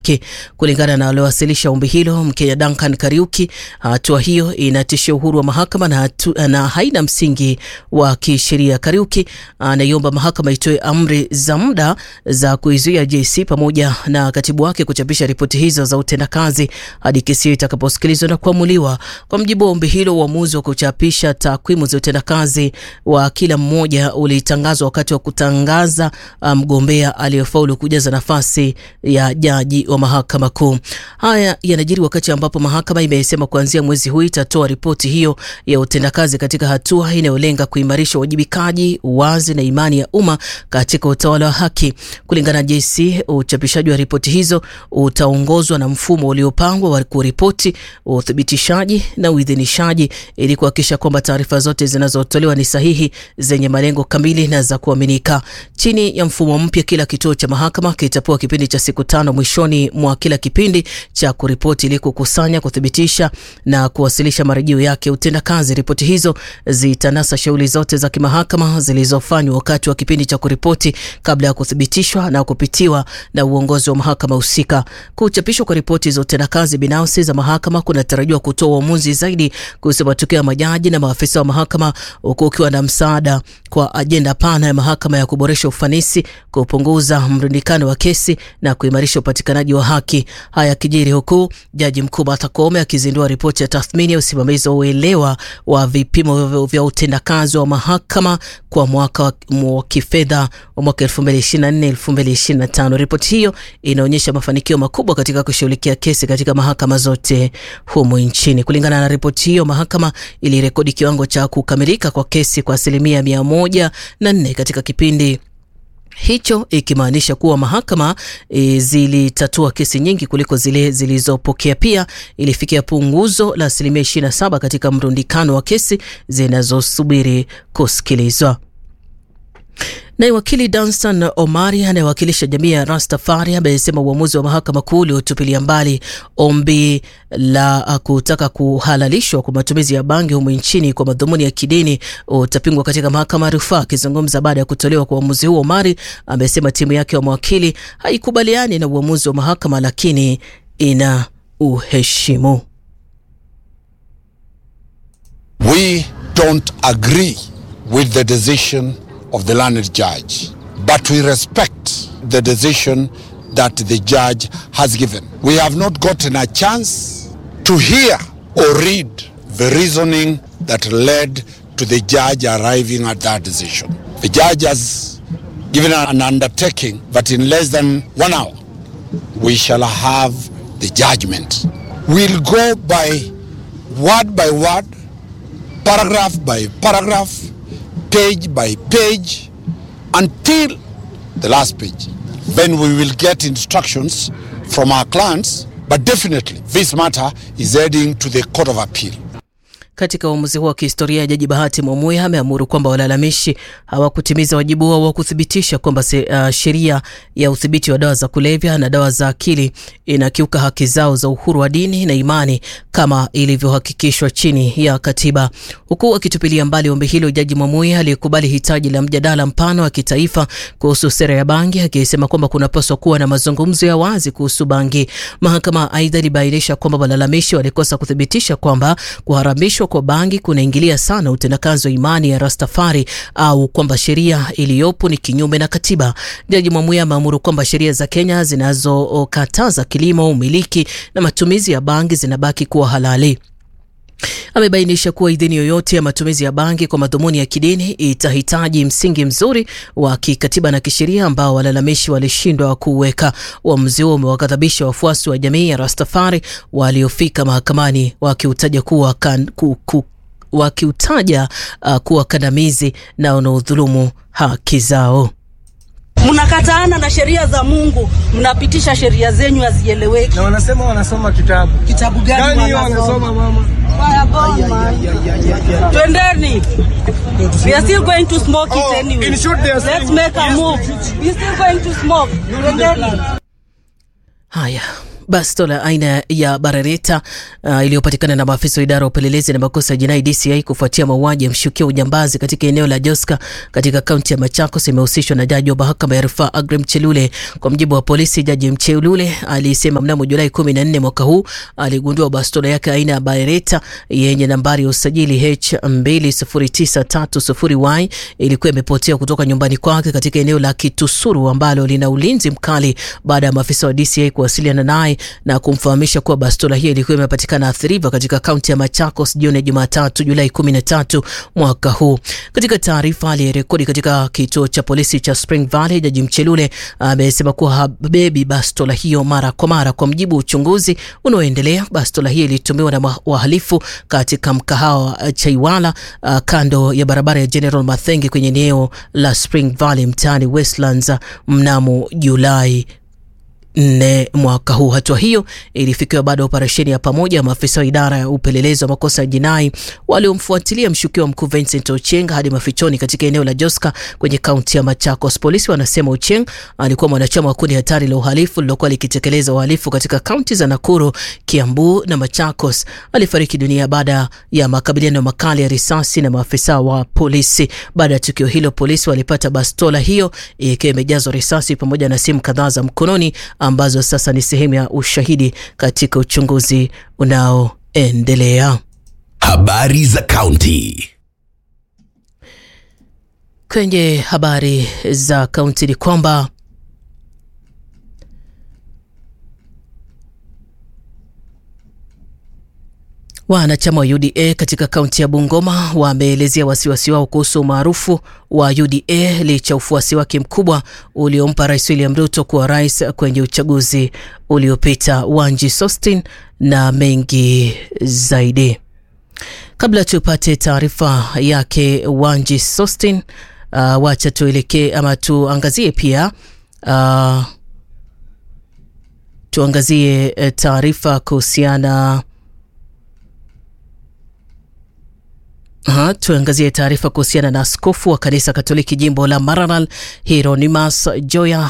Kulingana na waliowasilisha ombi hilo, Mkenya Duncan Kariuki, hatua hiyo inatishia uhuru wa mahakama na, hatu, na haina msingi wa kisheria. Kariuki anaiomba mahakama itoe amri za muda za kuizuia JSC pamoja na katibu wake kuchapisha ripoti hizo za utendakazi hadi kesi hiyo itakaposikilizwa na kuamuliwa. Kwa mjibu wa ombi hilo, uamuzi wa kuchapisha takwimu za utendakazi wa kila mmoja ulitangazwa wakati wa kutangaza mgombea um, aliyefaulu kujaza nafasi ya jaji wa mahakama kuu. Haya yanajiri wakati ambapo mahakama imesema kuanzia mwezi huu itatoa ripoti hiyo ya utendakazi katika hatua inayolenga kuimarisha uwajibikaji, uwazi na imani ya umma katika utawala wa haki. Kulingana na JSC, uchapishaji wa ripoti hizo utaongozwa na mfumo uliopangwa wa kuripoti, uthibitishaji na uidhinishaji ili kuhakikisha kwamba taarifa zote zinazotolewa ni sahihi, zenye malengo kamili na za kuaminika. Chini ya mfumo mpya, kila kituo cha mahakama kitapewa kipindi cha siku tano mwishoni mwa kila kipindi cha kuripoti ili kukusanya, kuthibitisha na kuwasilisha marejeo yake utendakazi. Ripoti hizo zitanasa shughuli zote za kimahakama zilizofanywa wakati wa kipindi cha kuripoti kabla ya kuthibitishwa na kupitiwa na uongozi wa mahakama husika. Kuchapishwa kwa ripoti za utendakazi binafsi za mahakama kunatarajiwa kutoa uamuzi zaidi kuhusu matokeo ya majaji na maafisa wa mahakama, huku ukiwa na msaada kwa ajenda pana ya mahakama ya kuboresha ufanisi, kupunguza mrundikano wa kesi na kuimarisha upatikanaji wa haki. Haya kijiri huku jaji mkuu Martha Koome akizindua ripoti ya tathmini ya usimamizi wa uelewa wa vipimo vya utendakazi wa mahakama kwa mwaka wa kifedha wa mwaka 2024 2025. Ripoti hiyo inaonyesha mafanikio makubwa katika kushughulikia kesi katika mahakama zote humu nchini. Kulingana na ripoti hiyo, mahakama ilirekodi kiwango cha kukamilika kwa kesi kwa asilimia mia moja na nne katika kipindi hicho ikimaanisha kuwa mahakama e, zilitatua kesi nyingi kuliko zile zilizopokea. Pia ilifikia punguzo la asilimia 27 katika mrundikano wa kesi zinazosubiri kusikilizwa. Naye wakili Danstan Omari anayewakilisha jamii ya Rastafari amesema uamuzi wa mahakama kuu uliotupilia mbali ombi la kutaka kuhalalishwa kwa matumizi ya bangi humu nchini kwa madhumuni ya kidini utapingwa katika mahakama ya rufaa. Akizungumza baada ya kutolewa kwa uamuzi huo, Omari amesema timu yake ya mawakili haikubaliani na uamuzi wa mahakama, lakini ina uheshimu. We don't agree with the decision of the learned judge, but we respect the decision that the judge has given. We have not gotten a chance to hear or read the reasoning that led to the judge arriving at that decision. The judge has given an undertaking that in less than one hour we shall have the judgment. We'll go by word by word, paragraph by paragraph, page by page until the last page. Then we will get instructions from our clients, but definitely this matter is heading to the Court of Appeal. Katika uamuzi huo wa kihistoria, Jaji Bahati Mwamuya ameamuru kwamba walalamishi hawakutimiza wajibu wao wa kuthibitisha kwamba uh, sheria ya udhibiti wa dawa za kulevya na dawa za akili inakiuka haki zao za uhuru wa dini na imani kama ilivyohakikishwa chini ya katiba. Huku akitupilia mbali ombi hilo, Jaji Mwamuya aliyekubali hitaji la mjadala mpana wa kitaifa kuhusu sera ya bangi, akisema kwamba kunapaswa kuwa na mazungumzo ya wazi kuhusu bangi. Mahakama aidha ilibainisha kwamba walalamishi walikosa kuthibitisha kwamba kuharamishwa kwa bangi kunaingilia sana utendakazi wa imani ya Rastafari au kwamba sheria iliyopo ni kinyume na katiba. Jaji Mwamuya ameamuru kwamba sheria za Kenya zinazokataza kilimo, umiliki na matumizi ya bangi zinabaki kuwa halali. Amebainisha kuwa idhini yoyote ya matumizi ya bangi kwa madhumuni ya kidini itahitaji msingi mzuri wa kikatiba na kisheria ambao walalamishi walishindwa kuweka. Uamuzi huo umewaghadhabisha wafuasi wa jamii ya Rastafari waliofika mahakamani wakiutaja kuwa kan, ku, ku, wakiutaja uh, kuwa kandamizi na unaodhulumu haki zao. Mnakataana na sheria za Mungu, mnapitisha sheria zenyu hazieleweki. Na wanasema wanasoma kitabu. Kitabu gani Gani wanasoma mama? Twendeni. We are still going to smoke Oh, it anyway. in short they are Let's saying- make a Yes, move. We are still going to smoke. Twendeni. Haya, Bastola aina ya Barareta uh, iliyopatikana na maafisa wa idara ya upelelezi na makosa ya jinai DCI kufuatia mauaji ya mshukiwa ujambazi katika eneo la Joska katika kaunti ya Machakos imehusishwa na jaji wa mahakama ya rufaa Aggrey Mchelule. Kwa mjibu wa polisi, jaji Mchelule alisema mnamo Julai 14 mwaka huu aligundua bastola yake aina ya Barareta yenye nambari ya usajili H2093Y ilikuwa imepotea kutoka nyumbani kwake katika eneo la Kitusuru ambalo lina ulinzi mkali baada ya maafisa wa DCI kuwasiliana naye na kumfahamisha kuwa bastola hiyo ilikuwa imepatikana athiriva katika kaunti ya Machakos jioni ya Jumatatu Julai 13 mwaka huu. Katika taarifa aliyerekodi katika kituo cha polisi cha Spring Valley, Jaji Mchelule amesema kuwa habebi bastola hiyo mara kwa mara. Kwa mjibu wa uchunguzi unaoendelea, bastola hiyo ilitumiwa na wahalifu katika mkahawa Chaiwala uh, kando ya barabara ya General Mathengi kwenye eneo la Spring Valley mtaani Westlands mnamo Julai nne mwaka huu. Hatua hiyo ilifikiwa baada ya operesheni ya pamoja ya maafisa wa idara ya upelelezi wa makosa ya jinai waliomfuatilia mshukiwa mkuu Vincent Ocheng hadi mafichoni katika eneo la Joska kwenye kaunti ya Machakos. Polisi wanasema Ocheng alikuwa mwanachama wa kundi hatari la uhalifu lilokuwa likitekeleza uhalifu katika kaunti za Nakuru, Kiambu na Machakos. Alifariki dunia baada ya makabiliano makali ya risasi na maafisa wa polisi. Baada ya tukio hilo, polisi walipata bastola hiyo ikiwa imejazwa risasi pamoja na simu kadhaa za mkononi ambazo sasa ni sehemu ya ushahidi katika uchunguzi unaoendelea. Habari za kaunti. Kwenye habari za kaunti ni kwamba Wanachama wa UDA katika kaunti ya Bungoma wameelezea wasiwasi wao kuhusu umaarufu wa UDA licha ufuasi wake mkubwa uliompa Rais William Ruto kuwa rais kwenye uchaguzi uliopita. Wanji Sostin na mengi zaidi. Kabla tupate taarifa yake Wanji Sostin, uh, wacha tuelekee ama tuangazie pia uh, tuangazie taarifa kuhusiana Ha, tuangazie taarifa kuhusiana na askofu wa kanisa Katoliki jimbo la Maralal Hieronymus Joya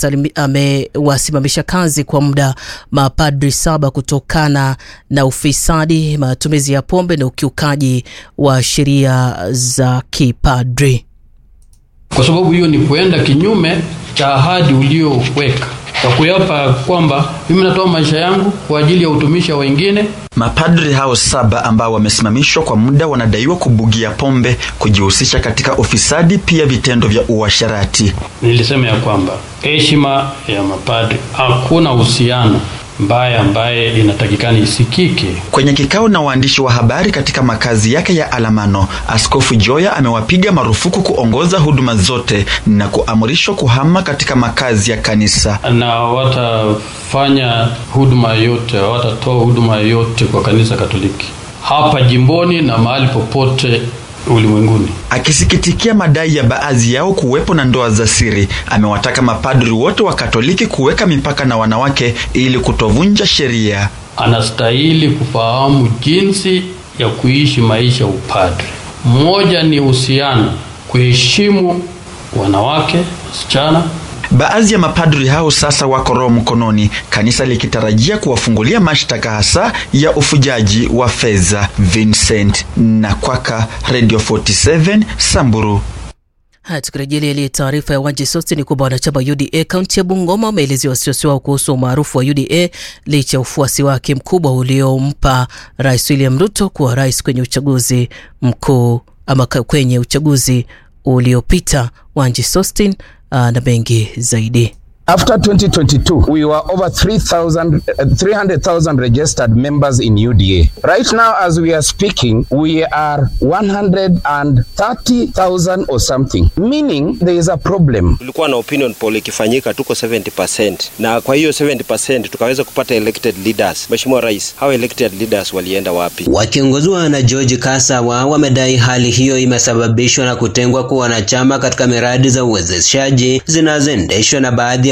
amewasimamisha kazi kwa muda mapadri saba kutokana na ufisadi, matumizi ya pombe na ukiukaji wa sheria za kipadri. Kwa sababu hiyo ni kuenda kinyume cha ahadi ulioweka kwa kuyapa kwamba mimi natoa maisha yangu kwa ajili ya utumishi wa wengine. Mapadri hao saba ambao wamesimamishwa kwa muda wanadaiwa kubugia pombe, kujihusisha katika ufisadi, pia vitendo vya uasherati. Nilisema ya kwamba heshima ya mapadri, hakuna uhusiano mbaya ambaye inatakikana isikike. Kwenye kikao na waandishi wa habari katika makazi yake ya Alamano, Askofu Joya amewapiga marufuku kuongoza huduma zote na kuamrishwa kuhama katika makazi ya kanisa, na watafanya huduma yote, watatoa huduma yote kwa kanisa Katoliki hapa jimboni na mahali popote ulimwenguni. Akisikitikia madai ya baadhi yao kuwepo na ndoa za siri, amewataka mapadri wote wa Katoliki kuweka mipaka na wanawake ili kutovunja sheria. Anastahili kufahamu jinsi ya kuishi maisha upadri. Mmoja ni uhusiano, kuheshimu wanawake, wasichana. Baadhi ya mapadri hao sasa wako roho mkononi, kanisa likitarajia kuwafungulia mashtaka hasa ya ufujaji wa fedha. Vincent Nakwaka, Radio 47 Samburu. Haya, tukirejelea ile taarifa ya Wanji Sosti ni kwamba wanachama wa UDA kaunti ya Bungoma wameelezea wasiwasi wao kuhusu umaarufu wa UDA licha ya ufuasi wake mkubwa uliompa Rais William Ruto kuwa rais kwenye uchaguzi mkuu ama kwenye uchaguzi uliopita. Wanji Sostin uh, na mengi zaidi. After 2022, we were over 3,000, uh, 300,000 registered members in UDA. Right now, as we are speaking, we are 130,000 or something, meaning there is a problem. Tulikuwa na opinion poll ikifanyika, tuko 70%, na kwa hiyo 70% tukaweza kupata elected leaders. Mheshimiwa Rais, hao elected leaders walienda wapi? Wakiongozwa na George Kasawa wamedai hali hiyo imesababishwa na kutengwa kwa wanachama katika miradi za uwezeshaji zinazoendeshwa na baadhi ya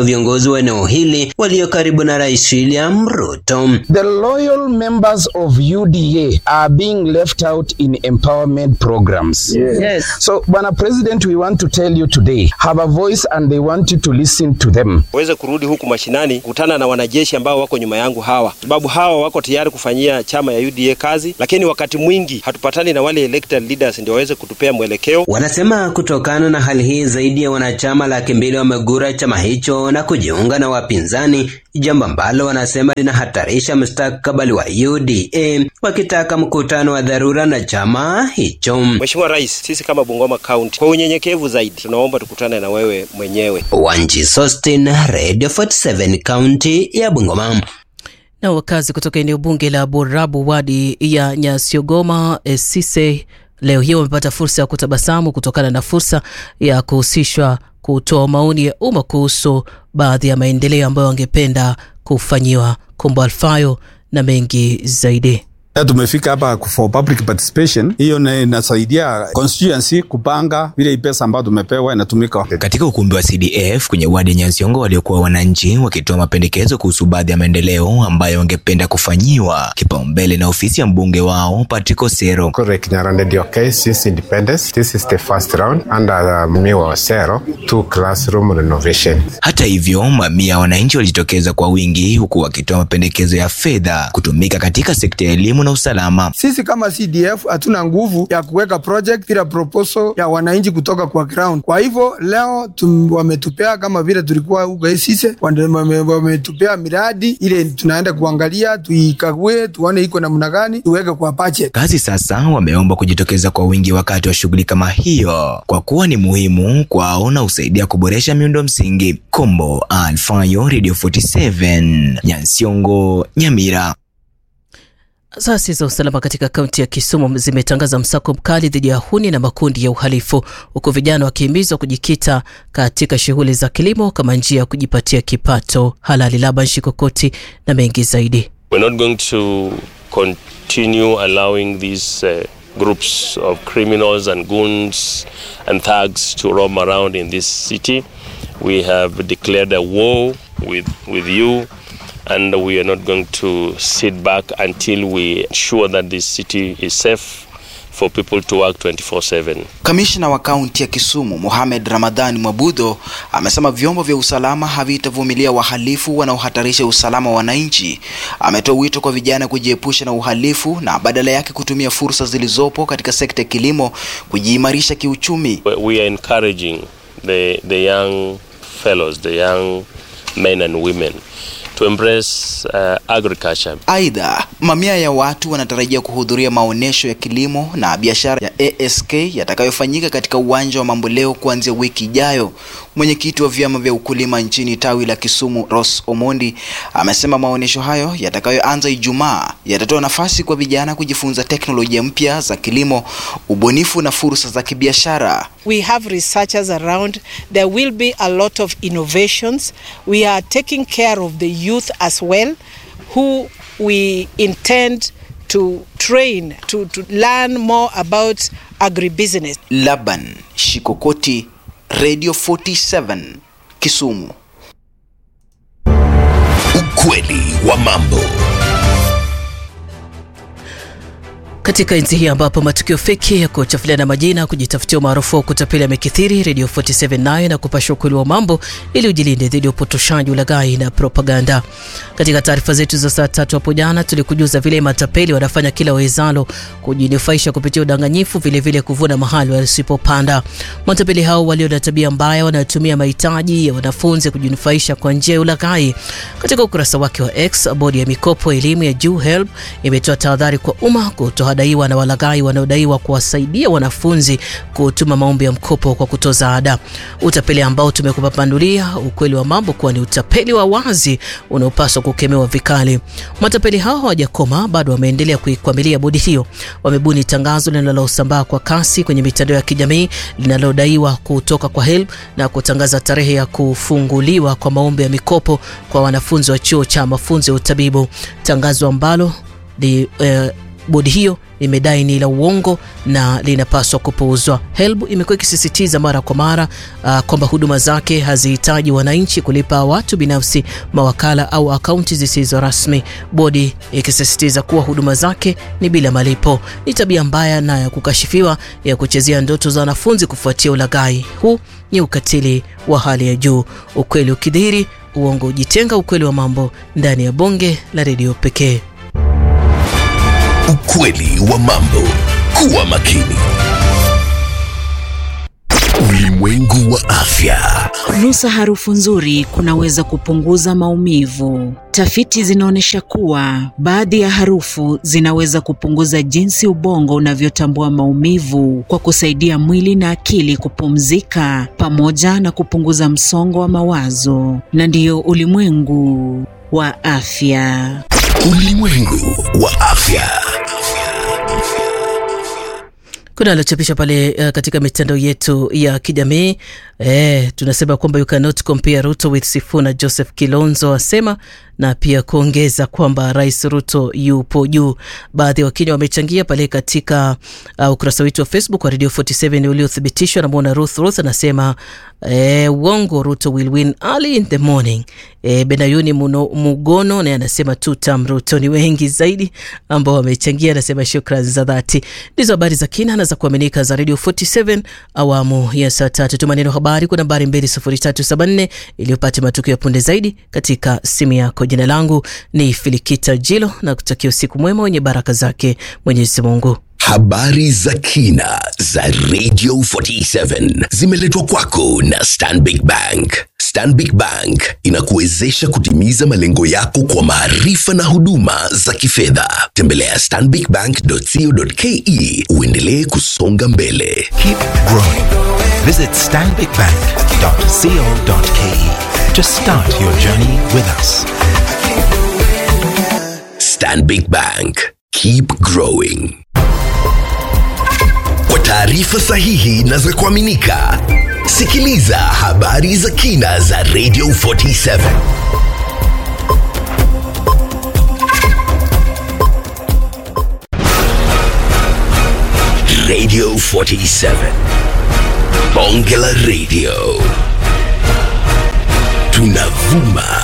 viongozi wa eneo hili walio karibu na Rais William Ruto. The loyal members of UDA are being left out in empowerment programs. Yes. Yes. So, Bwana President, we want to tell you today, have a voice and they want you to listen to them. waweze kurudi huku mashinani kukutana na wanajeshi ambao wako nyuma yangu hawa, sababu hawa wako tayari kufanyia chama ya UDA kazi, lakini wakati mwingi hatupatani na wale elected leaders ndio waweze kutupea mwelekeo. Wanasema kutokana na hali hii zaidi ya wanachama laki mbili wamegura chama hicho na kujiunga na wapinzani, jambo ambalo wanasema linahatarisha mustakabali wa UDA, wakitaka mkutano wa dharura na chama hicho. Mheshimiwa Rais, sisi kama Bungoma County kwa unyenyekevu zaidi tunaomba tukutane na wewe mwenyewe. Wanji Sostin, Radio 47 kaunti ya Bungoma. Na wakazi kutoka eneo bunge la Borabu wadi ya Nyasiogoma Esise leo hii wamepata fursa ya kutabasamu kutokana na fursa ya kuhusishwa kutoa maoni ya umma kuhusu baadhi ya maendeleo ambayo wangependa kufanyiwa. Kombo Alfayo na mengi zaidi. Ya tumefika hapa for public participation, hiyo na- inasaidia constituency kupanga vile hii pesa ambayo tumepewa inatumika. Katika ukumbi wa CDF kwenye wadi ya Nyansiongo waliokuwa wananchi wakitoa mapendekezo kuhusu baadhi ya maendeleo ambayo wangependa kufanyiwa kipaumbele na ofisi ya mbunge wao Patrick Osero. Correct, Nyarande ndio case is independence. This is the first round under uh, Miwa Osero, two classroom renovation. Hata hivyo, mamia ya wananchi walijitokeza kwa wingi huku wakitoa mapendekezo ya fedha kutumika katika sekta ya elimu na usalama. Sisi kama CDF hatuna nguvu ya kuweka project bila proposal ya wananchi kutoka kwa ground. Kwa hivyo leo tum, wametupea kama vile tulikuwa huko Esise, wande- wame- wametupea miradi ile tunaenda kuangalia, tuikague, tuone iko namna gani, tuweke kwa budget. Kazi sasa wameomba kujitokeza kwa wingi wakati wa shughuli kama hiyo kwa kuwa ni muhimu kwao na husaidia kuboresha miundo msingi. Kombo Alfayo, Radio 47, Nyansiongo, Nyamira. Asasi za usalama katika kaunti ya Kisumu zimetangaza msako mkali dhidi ya huni na makundi ya uhalifu, huku vijana wakihimizwa kujikita katika shughuli za kilimo kama njia ya kujipatia kipato halali. Laban Shikokoti na mengi zaidi. We're not going to continue allowing these uh, groups of criminals and goons and thugs to roam around in this city. We have declared a war with, with you, and we are not going to sit back until we ensure that this city is safe for people to work 24 7. Kamishna wa kaunti ya Kisumu Mohamed Ramadhani Mwabudho amesema vyombo vya usalama havitavumilia wahalifu wanaohatarisha usalama wa wananchi. Ametoa wito kwa vijana kujiepusha na uhalifu na badala yake kutumia fursa zilizopo katika sekta ya kilimo kujiimarisha kiuchumi. We- We are encouraging the, the young fellows, the young men and women, to embrace uh, agriculture. Aidha, mamia ya watu wanatarajia kuhudhuria maonyesho ya kilimo na biashara ya ASK yatakayofanyika katika uwanja wa Mamboleo kuanzia wiki ijayo. Mwenyekiti wa vyama vya ukulima nchini tawi la Kisumu, Ross Omondi, amesema maonyesho hayo yatakayoanza Ijumaa yatatoa nafasi kwa vijana kujifunza teknolojia mpya za kilimo, ubunifu na fursa za kibiashara. We have researchers around. There will be a lot of innovations. We are taking care of the youth as well, who we intend to train to, to learn more about agribusiness. Laban Shikokoti, Radio 47, Kisumu. Ukweli wa mambo. Katika enzi hii ambapo matukio feki ya kuchafuliana majina, kujitafutia umaarufu wa kutapeli yamekithiri, Radio 47 nayo na kupasha ukweli wa mambo ili ujilinde dhidi ya upotoshaji, ulaghai na propaganda. Katika taarifa zetu za saa tatu hapo jana, tulikujuza vile matapeli wanafanya kila wawezalo kujinufaisha kupitia udanganyifu, vilevile vile kuvuna mahali wasipopanda. Matapeli hao walio na tabia mbaya wanatumia mahitaji ya wanafunzi kujinufaisha kwa njia ya ulaghai. Katika ukurasa wake wa X, bodi ya mikopo elimu ya juu HELB imetoa tahadhari kwa umma kutohadaiwa na walaghai wanaodaiwa kuwasaidia wanafunzi kutuma maombi ya mkopo kwa kutoza ada. Utapeli ambao tumekupapandulia ukweli wa mambo kuwa ni utapeli wa wazi unaopaswa kukemewa vikali. Matapeli hao hawajakoma, bado wameendelea kuikwamilia bodi hiyo. Wamebuni tangazo linalosambaa kwa kasi kwenye mitandao ya kijamii linalodaiwa kutoka kwa HELB na kutangaza tarehe ya kufunguliwa kwa maombi ya mikopo kwa wanafunzi wa chuo cha mafunzo ya utabibu, tangazo ambalo li, eh, bodi hiyo imedai ni la uongo na linapaswa kupuuzwa. HELB imekuwa ikisisitiza mara kwa mara uh, kwamba huduma zake hazihitaji wananchi kulipa watu binafsi, mawakala au akaunti zisizo rasmi, bodi ikisisitiza kuwa huduma zake ni bila malipo. Ni tabia mbaya na ya kukashifiwa ya kuchezea ndoto za wanafunzi kufuatia ulaghai. Huu ni ukatili wa hali ya juu. Ukweli ukidhihiri, uongo ujitenga. Ukweli wa mambo ndani ya bonge la redio pekee. Ukweli wa mambo. Kuwa makini. Ulimwengu wa afya. Nusa harufu nzuri kunaweza kupunguza maumivu. Tafiti zinaonyesha kuwa baadhi ya harufu zinaweza kupunguza jinsi ubongo unavyotambua maumivu kwa kusaidia mwili na akili kupumzika pamoja na kupunguza msongo wa mawazo. Na ndiyo ulimwengu wa afya. Ulimwengu wa afya. kuna aliochapisha pale uh, katika mitandao yetu ya kijamii eh, tunasema kwamba you cannot compare Ruto with Sifuna. Joseph Kilonzo asema na pia kuongeza kwamba Rais Ruto yupo juu. Baadhi ya Wakenya wamechangia pale katika uh, ukurasa wetu wa Facebook wa Radio 47 uliothibitishwa. Namwona Ruth Ruth anasema eh, uongo, Ruto will win early in the morning. Eh, Benayuni Muno, Mugono naye anasema tutam Ruto. Ni wengi zaidi ambao wamechangia, anasema shukran za dhati. Ndizo habari za kina na za kuaminika za Radio 47 awamu ya saa tatu. Tuma neno habari kwa nambari 20374 iliyopata matukio ya punde zaidi katika simu yako. Jina langu ni Filikita Jilo na kutakia usiku mwema wenye baraka zake Mwenyezi Mungu. Habari za kina za Radio 47 zimeletwa kwako na Stanbic Bank. Stanbic Bank inakuwezesha kutimiza malengo yako kwa maarifa na huduma za kifedha. Tembelea stanbicbank.co.ke uendelee kusonga mbele. Keep growing. Visit stanbicbank.co.ke to start your journey with us. Stanbic Bank. Keep growing. Kwa taarifa sahihi na za kuaminika, sikiliza habari za kina za Radio 47. Radio 47. Bonge la Radio. Tunavuma